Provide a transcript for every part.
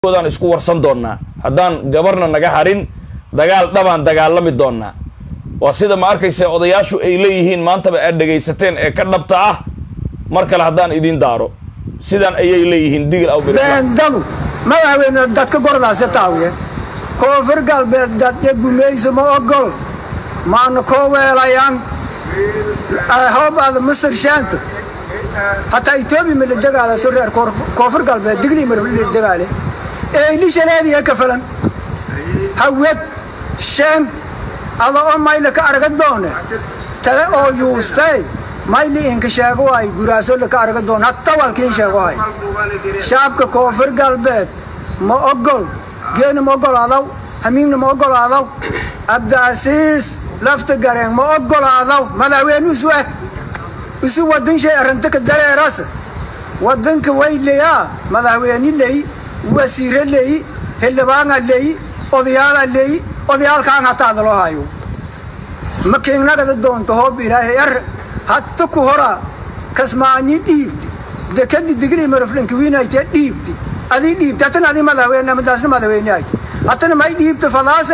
daan isku warsan doonnaa haddaan gabarna naga harin dagaal dhabaan dagaalami doonnaa waa sida ma arkaysa odayaashu ay leeyihiin maantaba aad dhegaysateen ee ka dhabta ah mar kale haddaan idiin daaro sidaan ayay leeyihiin digil aw beendadu madaxweyne dadka gordaase taawiye koonfur galbeed dadya gumayso ma ogol maana koo weelayaan hoobaada masar shaanta hataa etoobiya ma la dagaalaso reer koonfur galbeed digli ma la dagaale eedhishaleediya ka falan hawed sheen ada oo mayla ka arga doone tale oo yuustay mayli inka sheego waay guraaso laka arga doon hatta walkiin sheego waay shacabka koonfur galbeed ma ogol geena ma ogolaadaw hamiigna ma ogolaadaw abdiasiis lafta gareen ma ogolaadaw madaxweyne isu ah isu wadan shay arrinta ka dareeras wadanka way leeyaa madaxweyne leey wasiire leey xildhibaana leey odayaala leey odayaalkaan hataada loo hayo ma kiignagada doonto hoob ilaahay ar hatta ku hora kasmaanyi dhiibti dekadi digrii maraflinka wiinaytee dhiibti adii dhiibti hatana adii madaxweyne madaasna madaxweyne ay hatana may dhiibta fadaase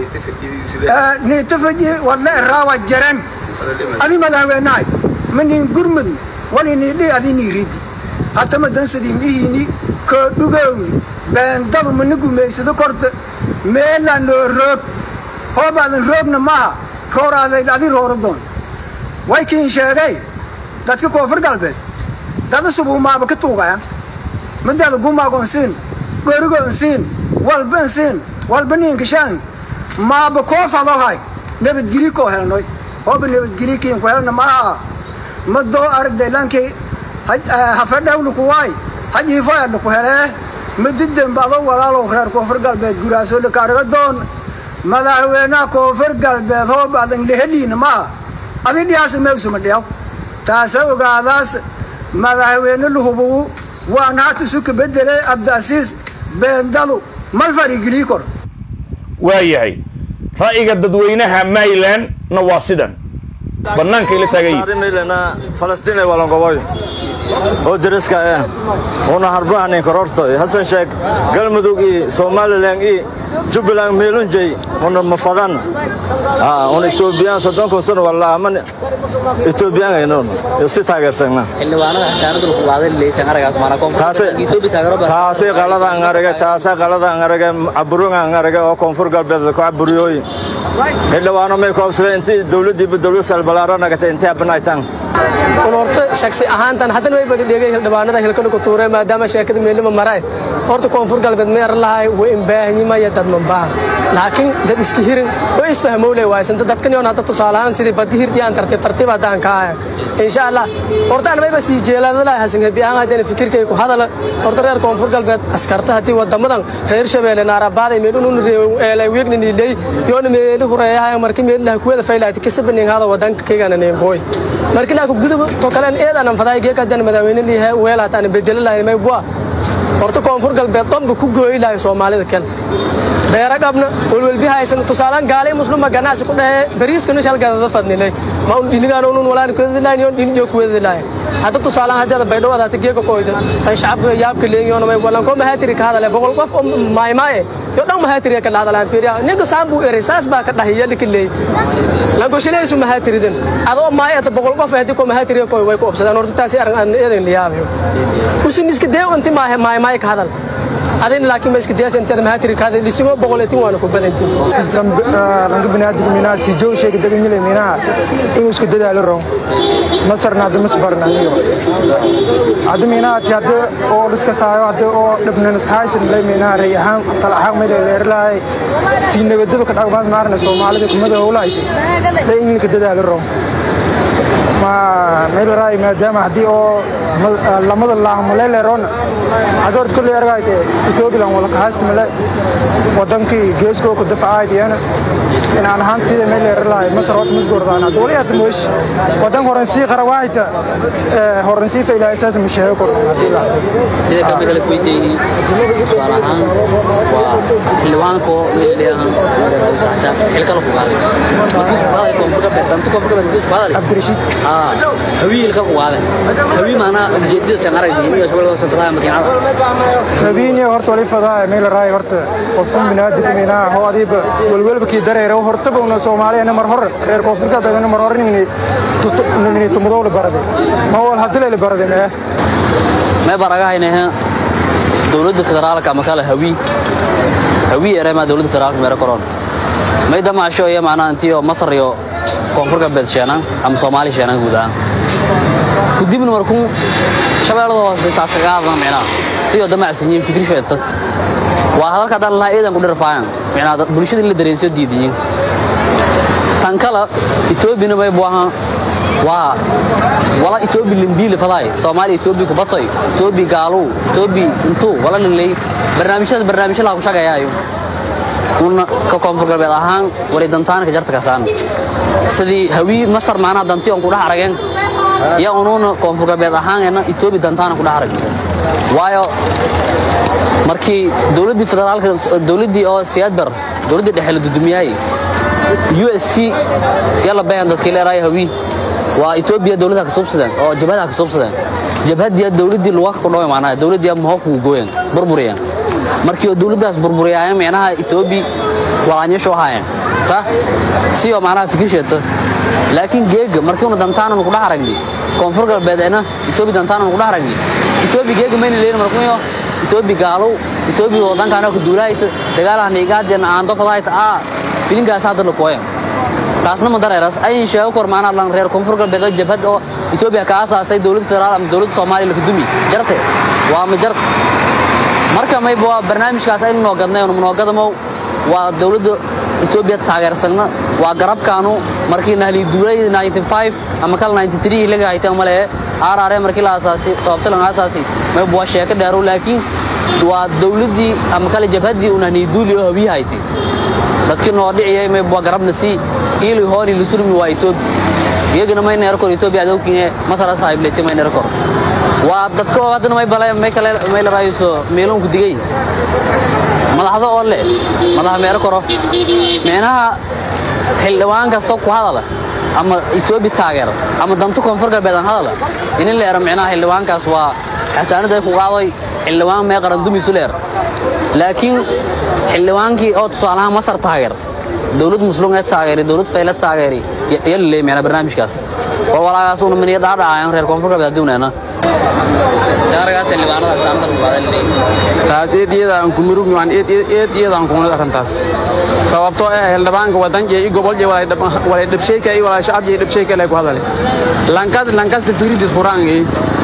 niitafaji walla eraawa jaran adii madaxweyne ay manin gurmud walinidhi adii niiridi hatama dansadin ihiini koo dhugowni beendadu mana gumaysado korta meela noo roog hoobaadan roogna maaha rooraada adii rooro doon way kiin sheegay dadka koonfur galbeed dada subuumaaba ka tuugaya midaada gumaagon siin gorigon siin walban siin walba niinkashaan maaba koo fadohay nabadgeli koo helnoy hooba nabadgeli kiinku helna maaha madoo aragday lankii hafadhawla kuwaay hajiifoyadha ku helee madidanba adoo walaalow reer koonfur galbeed guraaso laka arga doon madaxweynaha koonfur galbeed hoob adan leheliina maaha adi dhiyaasa meegsuma dhiyaw taasa ogaadaas madaxweyne lahubugu waana hata isu ka bedelay abdiasiis beendadu mal farigilii kor waayahay ra'yiga dadweynaha mayland na waa sidan bannaanka ila taagayi falastiin walangoboy oo dariska ah una harbahanin korortoy hasan sheeg galmudug iyo somalilan iyo jubbaland meelunjay una mafadan una etoobiyaan soddon kun sano walla aman etoobiyaan aynon si taageersagna xildhibaanada xasaanada lagu qaaday leeysan aragaas maana taasay qaladaan arage taasa qaladaan arage caburungaan arage oo koonfur galbeed ku caburiyooy xildhibaano may koobsadeen intii dowladdiiba dowlad salbalaaro nagatay intay abanaytaan horta shaksi ahaantan haddana way badi dhegay xildhibaanada hilkana ku tuureen maadaama sheekada meelnima maray horta koonfur galbeed meer lahay way imbaahanyimaya dad mambaahan laakiin dad iska hirin way isfahmowle waaysanta dadkan yoon hadda tusaalahaan sidii badi hirdiyaan tartiib tartiib haddaan kaaya insha allah horta an mayba sii jeeladalahay hasan hebi ahaan haddana fikirkay ku hadala horta reer koonfur galbeed askarta haddii wadamadan reer shabeelle naarabaaday meelunun eelay weegnanidhay yoona meeli hureeyahay marki meelilaha kuwada faylaati kasabanin hada wadanka kaygana neemhooy marki laa ku gudub to kalen eed anan faday geeka haddana madaxweyne liyahay weelaat aan bedeli lahayn may bua horta koonfur galbeed dhanba ku gooyi lahay soomaalida kan beera qabna welwelbi haysan tusaalaan gaalay muslima ganacsi ku dhahe bariiskana shalgadada fadnilay ma un dhinigaan unun walaan kuwadi lahayn yoon dhiniyo kuwadi lahayn hadda tusaalaan haddeeda baydhow adaata geeka koyda tan shacabka yaabka leeyoona may walan ko mahaatiri ka hadale boqol qof oo maaymaaye yo dhan mahaatiri ka dhahdalaan fiiriya ninka saan buu eray saas baa ka dhahiya lika leey lankoshilaysu mahaatiridan adoo maay ata boqol qof haddii ko mahaatiri koy way ku obsadaan horta taasi arag aan eedan liyaabayo usin iska dee inti maaymaay ka hadal adin laakiin ma iska diyasa intaad mahaatiri ka hadal dhisigoo boqoleetin waana ku badanti lanka binaadamka minaha si jow sheega daganyile minaha inuu isku dadaalo ro masarna hadda masbarna iyo hadda minaha ti hadda oo dhiska saayo hadda oo dhibnan iskahaysan lay minaha ray ahaan tal ahaan meel leerlahay si nabadaba ka dhawmaas maarna soomaalida kumada howlahay lay inka dadaalo ro ma meel raay maadaama haddii oo lamada laamaleeleroona hadoort kulley argayte etoobilan wala kahaysta male wadankii geeskoo ku dafacayd iyana in aan ahaantida meel leeralahay masar horta masgordaan hadda wali aad moosh wadan horensii qarawaayta horensii fa ilaahay saas masheego kor haddii la sida kamid la weydiiyey su'aal ahaan waa xildhibaanko meeldheehan saxsan xilkala ku qaaday markiisu qaaday koonfurka beed dantu koonfurka beed markiisu qaaday cabdirashiid haa hawii hilka ku qaaday hawii maana ujeedada san aragay iyo shabeellada santadaa makiinada habeeniya horta wali fadaa meel raay horta qofkan binaadamka meena ho adiba walwalba kii dareero hortaba una Soomaaliya mar hor reer koonfurka dadana mar hor nini tutu nini tumudo la barade ma wal hadle la barade ma may baragahaynaha dowladda federaalka ama kale hawii hawii eremaa dowladda federaalka meero koron may damaasho iyo macnaha intiyo masar iyo koonfur galbeed sheenan ama soomaali sheenan guud ahaan kudibna markuu shabeellada hoose saaskagaadan micnaha sidoo damacsanyiin fikri sheeta waa hadalka haddaan lahaa eedan ku dhirfaayan micnaha bulshada in la dareensiyo diidiyin tan kale etoobiyana may buahan waa wala etoobi limbiili faday soomaali etoobi kubatoy etoobi gaaluu etoobi intuu wala lilay barnaamijyada barnaamijyo laha ku shagayaayo una ka koonfur galbeed ahaan wali dantaana ka jarta kasaan sidii hawii masar maanaha danti on kudhex arageen ya unuuna koonfur galbeed ahaanena etoobi dantaana kudhex arag waayo markii dowladdii federaalka dowladdii oo siyaadbar dowladdii dhexe la dudumiyaayey u s c yalla bayan dadkii leeraaya hawii waa etoobiya dowladda ka subsadeen oo jabhadaha ka subsadeen jabhadiya dowladdii lugaha ku dhaway maanaha dowladdii maho ku gooyeen burburiyeen markii oo dowladdaas burburiyaayeen micnaha etoobi walaanyasho ahaayeen sa si oo macnaha fikir sheeto laakiin geega markii una dantaanan ku dhex aragni koonfur galbeedeena etoobi dantaanan ku dhex aragni etoobi geega mayna leeyin markuyo etoobi gaalow etoobi wadankaana ku duulaayta dagaalaha niigaadeen aando fadaayta aa filinkaas hadda la kooyan taasna ma dareeras ayin sheego kor maanaa lan reer koonfur galbeed oo jabhad oo etoobiya ka aasaasay dowladda federaal ama dowladda soomaaliya laka dumi jarte waa ma jart marka mayba waa barnaamijkaas aynu noo gadnay onu noo gadamow waa dowladda etoobiya taageersanna waa garabkaanu markii nahli duulay 95 ama kala 93 ilaga hayteen male aaraare markii la aasaasay sababta lan aasaasay mayba waa sheeko dheerow laakiin waa dowladdii ama kale jabhaddii uu nahli duuli oo habiyi haytay dadkii noo dhiciyay mayba waa garabna sii ili hooni lisurmi waa etoobi iyagana may neer kor etoobiya adowkiine masara saaxiblete may neer kor waa dadka oo haddana may bale may kale may la raayso meelunku digay madaxda oo leh madaxa meero koro micnaha xildhibaan kasta ku hadala ama etoobi taageero ama danto koonfur galbeed aan hadala inin la ero micnaha xildhibaankaas waa xasaanada ay ku qaaday xildhibaan mee qaran dumisu leer laakiin xildhibaankii oo tusaalahaan masar taageer dowlad muslim ee taageeri dowlad fayle taageeri yalla leey meena barnaamijkaas oo walaagaas uu miniir dhaadhacayaan reer koonfur galbeed aduuneena shaaragaas xildhibaanada xasaanada ku qaaday leey taas eed iyada aan ku murugno aan eed eed iyada aan kuna arrintaas sababtoo ah xildhibaanka wadanka iyo gobol iyo walay walay dhabsheeka iyo walay shacab iyo dhabsheeka lay ku hadalay lankas lankas firidis quraangi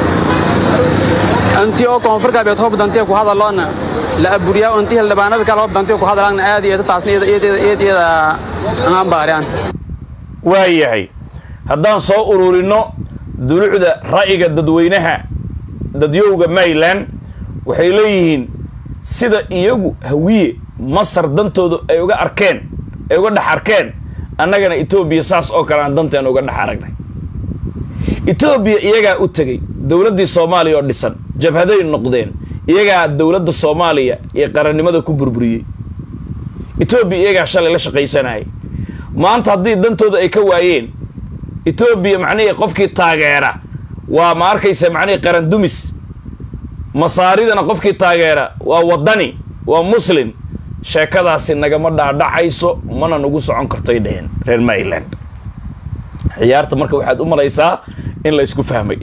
anti oo koonfur galbeed hoob dantiya ku hadaloona la aburiyaa anti xildhibaanada kale hoob dantiya ku hadalaan aad iyo taasna iyada iyada eed iyada aan baariyaan waayahay haddaan soo ururinno dulucda ra'yiga dadweynaha dadyowga mayland waxay leeyihiin sida iyagu hawiye masar dantoodu ay uga arkeen ay uga dhex arkeen annagana etoobiya saas oo kale aan danteena uga dhex aragnay etoobiya iyagaa u tegey dowladdii soomaaliya oo dhisan jabhaday noqdeen iyagaa dowladda soomaaliya iyo qarannimada ku burburiyey etoobiya iyagaa shalay la shaqaysanayay maanta haddii dantooda ay ka waayeen etoobiya macnihii qofkii taageera waa ma arkaysa macnihii qaran dumis masaaridana qofkii taageera waa waddani waa muslim sheekadaasi nagama dhaadhacayso mana nagu socon kartoy dheheen reer maryland ciyaarta marka waxaad u malaysaa in la isku fahmay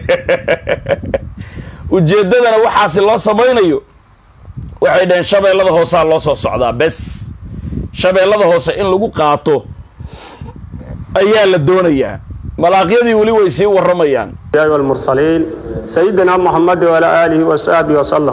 ujeeddadana waxaasi loo samaynayo waxay dhaheen shabeellada hoosaa loo soo socdaa bes shabeellada hoose in lagu qaato ayaa la doonayaa malaaqyadii weli way sii warramayaan الأنبياء والمرسلين سيدنا محمد وعلى آله وصحبه وسلم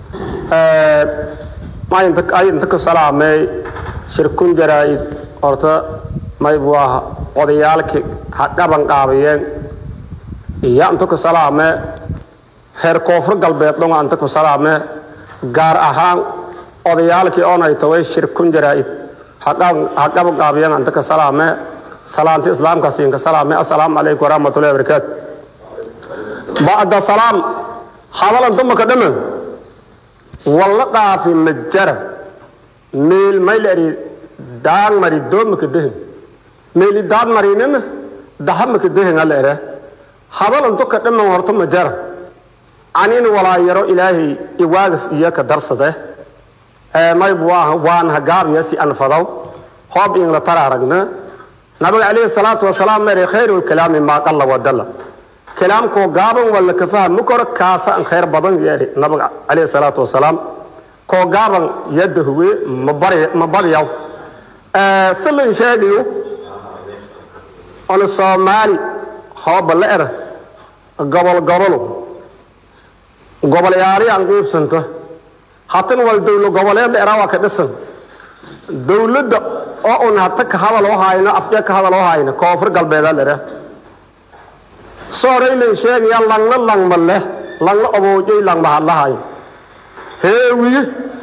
ما ينتك أي ينتك سلامي شركون جرائد أرتا ما يبواها قضيالك حقا بنقابيين يا أنتك سلامي heer koonfur galbeed dhunga anta ku salaame gaar ahaan odayaalkii oon ay taway shir kun jaraa'id haqaba gaabiyan anta ka salaame salaanti islaamka siinka salaame assalaamu calaykum waraxmatullahi wabarakaatu bacda salaam hadalan dumaka dhaman walla dhaafi majara meel mayl eri daan mari doomaka dehin meeli daan marinina dahamaka dehin ala ere habal unto ka dhiman horto ma jara anina walaa yaro ilaahay iwaagaf iyo ka darsade mayb waan hagaabiya si anfadaw hoob in la tara aragna nabiga calayhi salaatu wasalaam mere khayru lkalaami maa qalla wadalla kalaamkoo gaaban walla ka faham koro kaasa an khayr badan yeeri nabiga calayhi salaatu wasalaam koo gaaban yadda huwe ma badyaw silin sheegayo ona soomaali hooba la era gobol gobolo gobolyaari aan qiibsanta hatan wal dowlo goboleed era waa ka dhisan dowladda oo un hata ka hadal oo hayno afya ka hadal oo hayno koonfur galbeedaa lera sooraylan sheegaya langna langma leh langna oboojay langma hadlahayo heewiye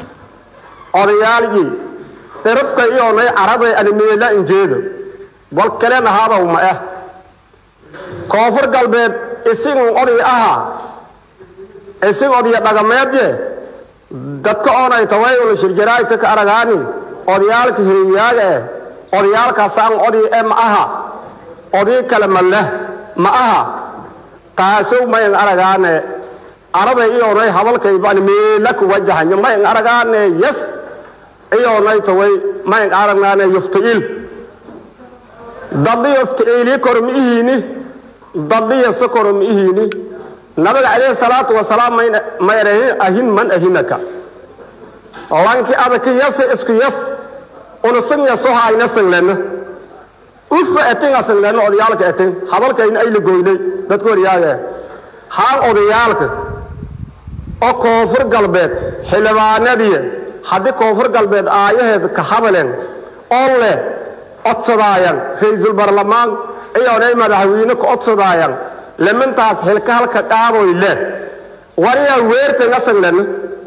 odayaalgii dherafka iyoonay caraday animeela injeedo wal kalen ahaadow ma ah koonfur galbeed isigun oday ahaa isig odaya dhagameedye dadka oonay tawayula shirjaraayta ka aragaani odayaalka heeyaaga eh odayaalkaasaan oday e ma aha oday kale ma leh ma aha taasow mayn aragaane araday iyoonay hadalkaybaan meela ku wajahanyo mayn aragaane yes iyoonay taway mayn aragnaane yuftail dadli yuftaili koro ma ihiini dadliyase koro ma ihiini nabiga calayhi salaatu wasalaam ma erahin ahin man ahinaka lanki adaki yase isku yas unasan yaso hayna sanglena ufa etinga sanglena odayaalka etin hadalkayna ay la goynay dadka horyaaga haan odayaalka oo koonfur galbeed xildhibaanadii haddii koonfur galbeed aayaheed ka hadaleen oo leh codsadaayaan ra-iisul barlamaan iyoonay madaxweyne ka codsadaayaan lemantaas xilka halka qaadoy leh wariyaa weertanga sanglena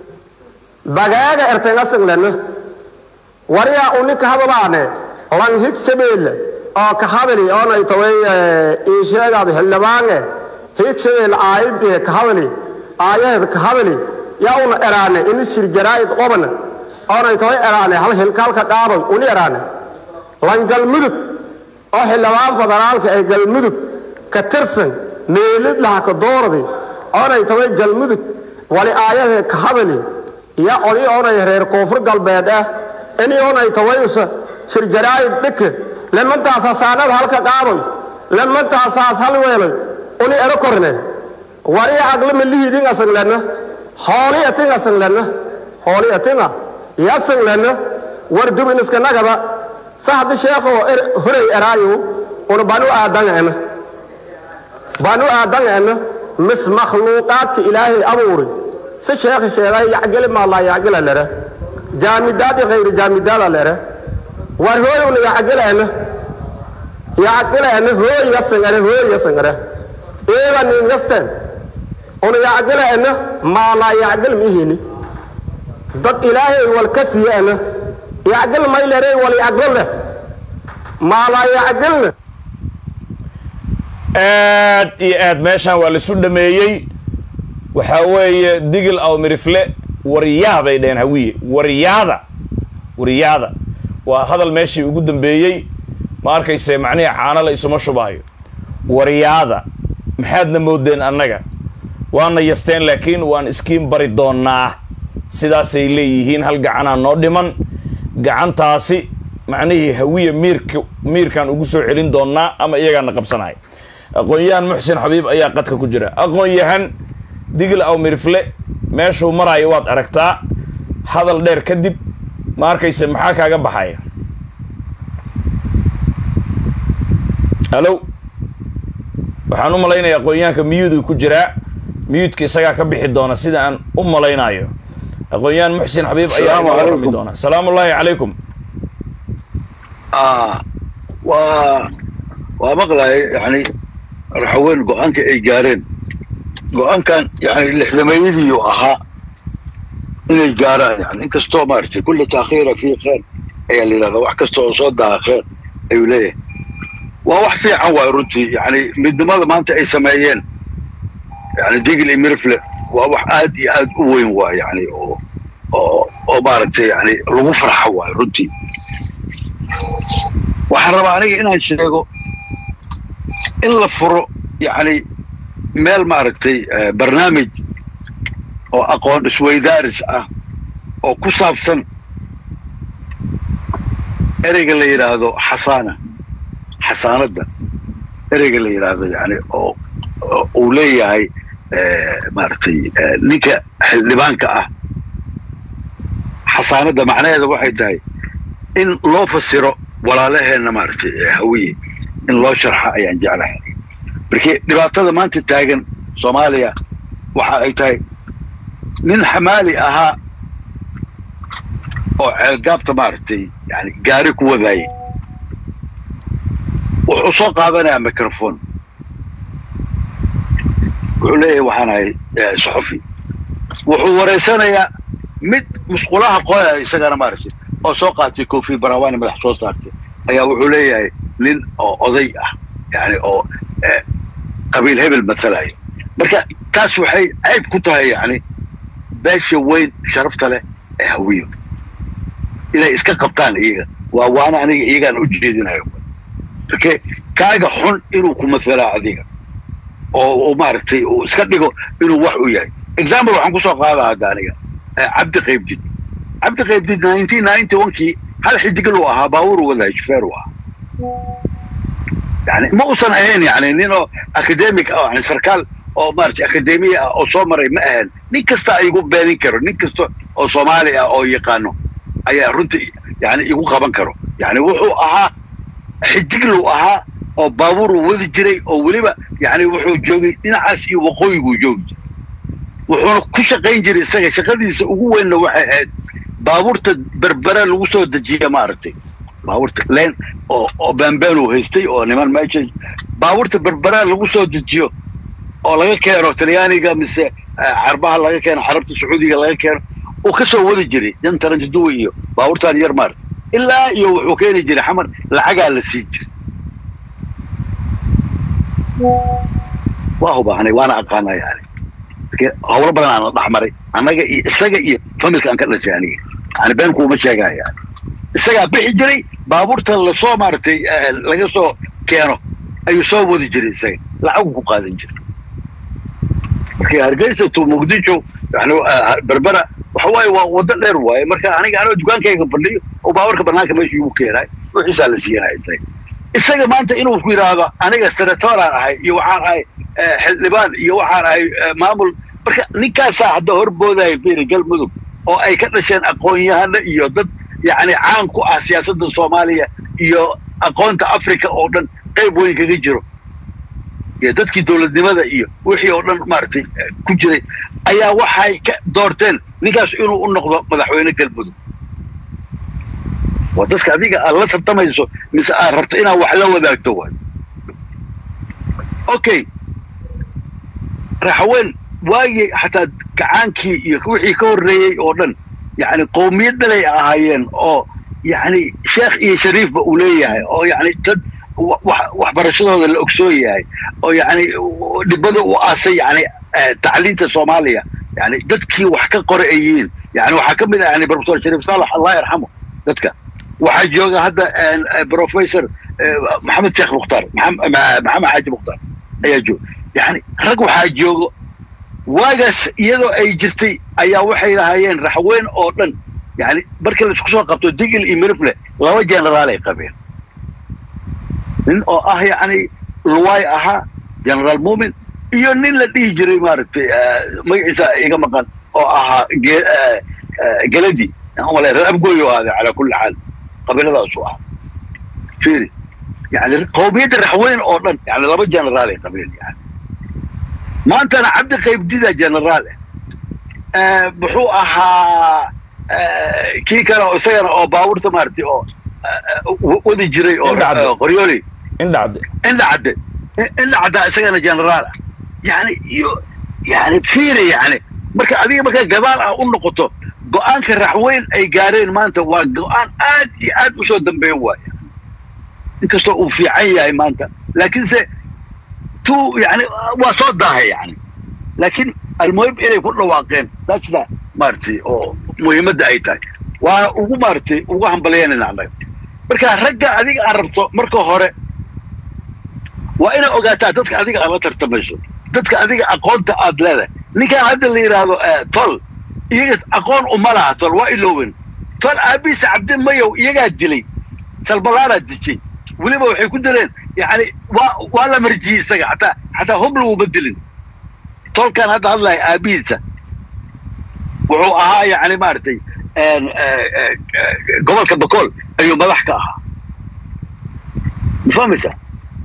bagaaga ertanga sanglena wariyaa uni ka hadalaane lan hig shabeelle oo ka hadali oonay taway iisheegaad xildhibaange hig shabeelle aayadee ka hadali aayaheed ka hadali yaa una eraane ini shir jaraa'id qobana oonay taway eraane hal xilka halka qaadoy uni eraane lan galmudug oo xildhibaan federaalka ee galmudug ka tirsan meelid laha ka dooradi oonay taway galmudug wali aayadee ka hadali ya oday oonay reer koonfur galbeed ah ini oonay tawayusa shirjaraayid dhike lemantaasa saanada halka qaadoy lemantaasaas hal weelay uni ero korne wari aglama lihidin asanglena hooli atin asanglena hooli atinga yasanglena war dubin iska nagaba sahdi sheekho horey eraayo una banu aadangena banu aadangena mis makhluuqaadka ilaahay abuuri si sheekhi sheegay yacgeli maalaa yacgela lere jaamidaadi khayri jaamidaada lere war hooy una yacgelena yacgelena hooy yasangare hooy yasangare eega nin yasten una yacgelena maalaa yacgel mihini dad ilaahay wal ka siiyana yacgel maylere wal yacgel leh maalaa yacgelna aad iyo aad meeshaan waa laisu dhameeyey waxaa weeye digil aw mirifle waryaa bay dhaheen hawiye waryaada waryaada waa hadal meeshii ugu dambeeyey ma arkayse macnihii caano la isuma shubaayo waryaada maxaadna moodeen annaga waana yasteen laakiin waan iskiin bari doonnaa sidaasay leeyihiin hal gacanaa noo dhiman gacantaasi macnihii hawiye miirka miirkaan ugu soo celin doonnaa ama iyagaana qabsanaya aqoon-yahan muxsin xabiib ayaa qadka ku jira aqoon-yahan digil aw mirifle meeshuu maraayo waad aragtaa hadal dheer kadib ma arkayse maxaa kaaga baxaya hallo waxaan u malaynayaa aqoon-yahanka miyuuduu ku jiraa miyuudka isagaa ka bixi doona sida aan u malaynayo aqoon-yahan muxsin xabiib ayaa Salaamu inoo warrami calaykum. doona salaamu ullaahi calaykum آه و ومقلع يعني رحوين قوان اي جارين قوان كان يعني لحلميدي وأها إني جاران يعني إنك استو مارتي كل تأخير فيه خير أي اللي هذا واحد كستو صدها خير أي ليه وواح في عوا رنتي يعني من دماغ ما أنت أي سمايين يعني ديق لي مرفلة وواح آد آد وين وا يعني oo oo maaragtay yani lagu farxo waayo runtii waxaan rabaa aniga inaan sheego in la furo yani meel maaragtay barnaamij oo aqoon isweydaaris ah oo ku saabsan ereyga la yidhaahdo xasaana xasaanadda ereyga la yidhaahdo yani oo uu leeyahay maaragtay ninka xildhibaanka ah xasaanadda macnaheeda waxay tahay in loo fasiro walaalaheenna maaragtay hawiye in loo sharxa ayaan jeclahay markii dhibaatada maanta taagan soomaaliya waxa ay tahay nin xamaali ahaa oo ceelgaabta maaragtay yani gaari ku wadaayay wuxuu soo qaadanayaa microphone wuxuu leeyahay waxaan ahay saxufi wuxuu wareysanayaa mid musqulaha qoya isagana maaragtay oo soo qaatay kofi barawani madax soo saartay ayaa wuxuu leeyahay nin oo oday ah yani oo qabiil hebel matalaya marka taas waxay cayb ku tahay yani beesha weyn sharafta leh ee hawiyo inay iska qabtaan iyaga waa waana aniga iyagaan u jeedinayo marke kaaga xun inuu ku mathalaa adiga oo maaragtay uu iska dhigo inuu wax u yahay example waxaan kusoo qaadaa hadda aniga cabdi qaybdid cabdi qaybdid nineteen ninety one-kii hal xidigil uu ahaa baabuur wadahay shufeer uu ahaa yani ma uusan ahayn yani nin oo academic ah yani sarkaal oo maaragtay akademiya ah oo soo maray ma ahan nin kasta igu beenin karo nin kasta oo soomaali ah oo yaqaano ayaa runtii yani igu qaban karo yani wuxuu ahaa xidigluu ahaa oo baabuur uu wadi jiray oo weliba yani wuxuu joogay dhinacaas iyo waqooyiguu joogi jiray wuxuuna ku shaqayn jiray isaga shaqadiisa ugu weynna waxay ahayd baabuurta berbera lagu soo dejiya maaragtay baabuurta len oo oo bambeen uu haystay oo niman meesha baabuurta berbera lagu soo dejiyo oo laga keeno talyaaniga mise carbaha laga keeno xarabta sacuudiga laga keeno uu ka soo wadi jiray jan taranjaduwa iyo baabuurtaan yar maarta ilaa iyo wuxuu keeni jiray xamar lacagaa la siin jiray waa hubaahnay waana aqaanaa yani hawlo badan aan la dhexmaray annaga iyo isaga iyo familka aan ka dhashay aniga yani been kuuma sheegaya yani isagaa bixi jiray baabuurta lasoo maaragtay laga soo keeno ayuu soo wadi jiray isaga lacagu ku qaadan jiray marka hargeysa to muqdisho yani berbera waxa waaye waa waddo dheer waaye marka aniga anoo dukaankayga fadhiyo oo baabuurka banaanka meesha igu keenaay wixiisaa la siiyanaya isaga isaga maanta inuu ku yidhaahdo aniga senatoraan ahay iyo waxaan ahay xildhibaan iyo waxaan ahay maamul marka ninkaasaa hadda horboodaya firi galmudug oo ay ka dhasheen aqoon-yahano iyo dad yani caan ku ah siyaasadda soomaaliya iyo aqoonta africa oo dhan qayb weyn kaga jiro iyo dadkii dowladnimada iyo wixii oo dhan maaragtay ku jiray ayaa waxay ka doorteen ninkaas inuu u noqdo madaxweyne galmudug waa dadka adiga aad la tartamayso mise aad rabto inaad wax la wadaagto waay okay raxaween waagii xataa gacaankii iyo wixii ka horreeyey oo dhan yani qowmiyad dhalay ahaayeen oo yani sheekh iyo shariifba uu leeyahay oo yani dad waxbarashadooda la ogsoon yahay oo yani dhibada u aasay yani tacliinta soomaaliya yani dadkii wax ka qora ay yihiin yani waxaa ka mid ah yani professor shariif saalax allah yarxamo dadka waxaa jooga hadda professor maxamed sheekh mukhtaar maxamed xaaji mukhtaar ayaa jooga yani rag waxaa joogo waagaas iyadoo ay jirtay ayaa waxay lahaayeen raxweyn oo dhan yani markii laisku soo qabto digil iyo mirifle laba generaal ay qabeen nin oo ah yani luway ahaa generaal mumin iyo nin la dhihi jiray maaragtay magaciisa iga maqan oo ahaa geladi reer abgooyo ahaaday calaa kulli xaal qabiiladaasu ah firi yani qowmiyadda raxweyn oo dhan yani laba generaal ay qabeen yani maantana cabdi qaybdida generaal ah muxuu ahaa kii kale oo isagana oo baabuurta maaragtay oo wadi jiray oo qoryooli indhacde indhacde indhacda isagana generaal ah yani iyo yani fiiri yani marka adiga markaa gadaal ah u noqoto go-aanka raxweyn ay gaareen maanta waa go-aan aad iyo aad usoo dambeyn waaya inkastoo uu fiican yahay maanta laakiinse tu yani waa soo daahay yani laakiin almuhim inay ku dhawaaqeen that's that maaragtay oo muhiimadda ay tahay waana ugu maaragtay ugu hambalyaynayna annaga marka ragga adiga aan rabto marka hore waa inaad ogaataa dadka adiga aad la tartamayso dadka adiga aqoonta aad leedahay ninkaan hadda la yidhaahdo tol iyaga aqoon uma laha tol waa iloowen tol aabiisa cabdi mayow iyagaa dilay salbalaaraa dijay weliba waxay ku dileen yani waa waa la marjiyey isaga xataa xataa hub laguma dilin tolkan hadda hadlaya aabihiisa wuxuu ahaa yani maaragtay gobolka bakool ayuu madax ka ahaa ma fahmaysaa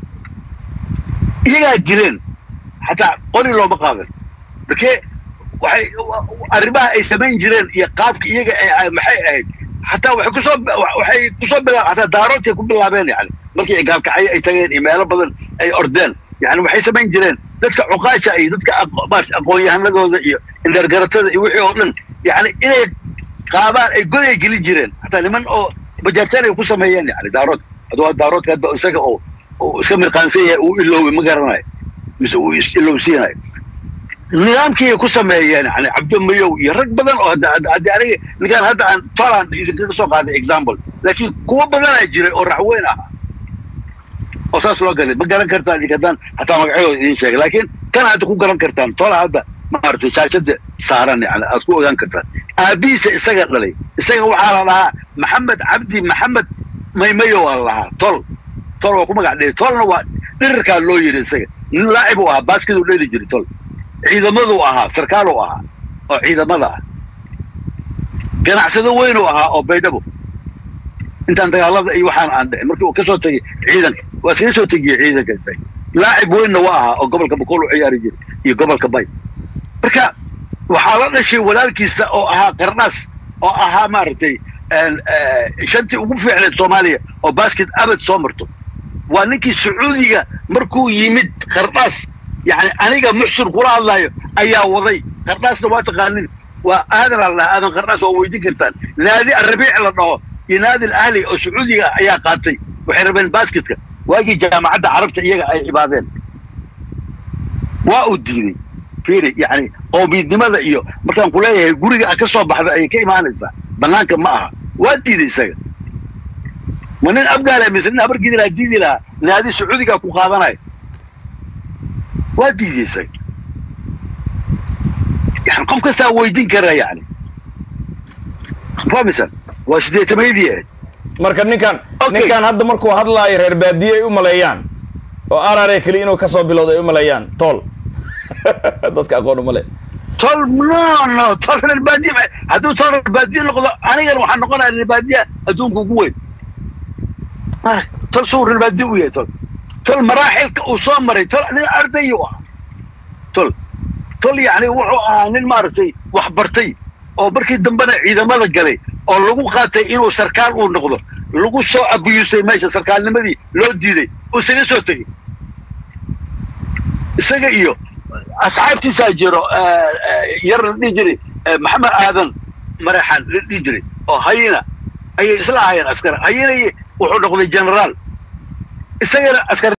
iyagaa dileen xataa qori looma qaadan markee waxay arrimaha ay samayn jireen iyo qaabka iyaga ay maxay ahayd xataa waxay kusoo waxay kusoo bilaa xataa daaroodkay ku bilaabeen yani markii gaalkacyo ay tageen iyo meelo badan ay ordeen yani waxay samayn jireen dadka cuqaasha iyo dadka maarata aqoon-yahanadooda iyo indargaratada iyo wixii oo dhan yani inay qaadaan ay goday gelin jireen xataa niman oo bajaartaan ay ku sameeyeen yani daarood hadduu daaroodka hadda isaga oo uu iska mirqaansan yahay uu ilooway ma garanayo mise uu is-ilowsiinayo nidaamkii ay ku sameeyeen yani cabdimayow iyo rag badan oo haddii aniga ninkaan hadda aan toland idinkaga soo qaaday example laakiin kuwo badanaa jiray oo raxweyn ahaa oo saas loo galay ma garan kartaan idinka haddaan hataa magacyadooda idin sheegay laakiin kana hadda ku garan kartaan tola hadda maaragtay shaashada saaran yani aad ku ogaan kartaan aabihiisa isaga dhalay isaga waxaa la dhahaa maxamed cabdi maxamed maymayo waa la lahaa tol tol waa ku magac dhigay tolna waa dhirirkaa loo yidhi isaga nin laacib uu ahaa baaskiduu dheli jiray tol ciidamaduu ahaa sarkaaluu ahaa oo ciidamada ah ganacsado weynuu ahaa oo baydhabo intaan dagaalada iyo waxaan aan dhicin markii uu ka soo tegey ciidanka waa iskaga soo tegiyey ciidanka isaga laacib weynna waa ahaa oo gobolka bakool u ciyaari jiray iyo gobolka bay marka waxaa la dhashay walaalkiisa oo ahaa qarnaas oo ahaa maaragtay shantii ugu fiicneed soomaaliya oo basket abad soo marto waa ninkii sacuudiga markuu yimid qardhaas yani aniga muxsin kula hadlayo ayaa waday qardhaasna waa taqaanin waa aadan la dhahaa aadan qardhaas waa weydiin kartaan naadi arabiic la dhaho iyo naadi alahli oo sacuudiga ayaa qaatay waxay rabeen basketka waagii jaamacadda carabta iyaga ay cibaadeen waa uu diiday fiiri yani qowmiyadnimada iyo markaan ku leeyahay guriga ka soo baxda ayay ka imaanaysaa banaanka ma aha waa diiday isaga ma nin abgaala mise nin habargidi lahaa diidi lahaa naadi sacuudigaa ku qaadanayo waa diiday isaga yani qof kastaa weydiin kara yani fahmaysan waa sideetamayadii ahayd marka ninkan ninkan hadda markuu hadlaayo reer baadiye ay u maleeyaan oo arare keliya inuu kasoo bilowda ay u maleeyaan tool dadka aqoon umale tol no no tol reer baadiye hadduu tol reer baadiye noqdo anigana waxaa noqonaya reer baadiye adduunka ugu weyn tol suu reer baadiye u yahay tol tol maraaxilka uu soo maray tol nin ardayuu ahaa tol tol yani wuxuu ahaa nin maaragtay wax bartay oo markii dambena ciidamada galay oo lagu qaatay inuu sarkaal uu noqdo lagu soo abuyusay meesha sarkaalnimadii loo diiday uu isaga soo tegey isaga iyo asxaabtiisaa jiro yar la dhihi jiray maxamed aadan maraxan la dhihi jiray oo hayina ayay isla ahaayeen askar hayina wuxuu noqday generaal isagana askar